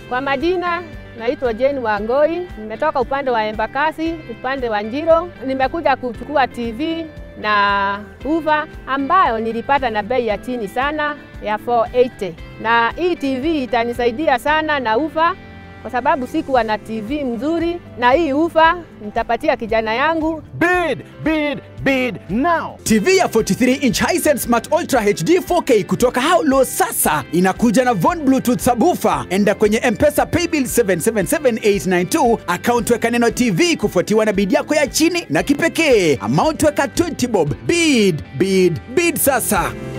Kwa majina naitwa Jane Wangoi, nimetoka upande wa Embakasi, upande wa Njiro. Nimekuja kuchukua TV na uva ambayo nilipata na bei ya chini sana ya 480 na hii TV itanisaidia sana na ufa kwa sababu sikuwa na TV mzuri, na hii ufa nitapatia kijana yangu. Bid, bid, bid now. TV ya 43 inch Hisense Smart Ultra HD 4K kutoka Haulo sasa inakuja na Von Bluetooth subwoofer. Enda kwenye M-Pesa paybill 777892 account weka neno TV kufuatiwa na bid yako ya chini na kipekee. Amount weka 20 bob. Bid, bid, bid sasa.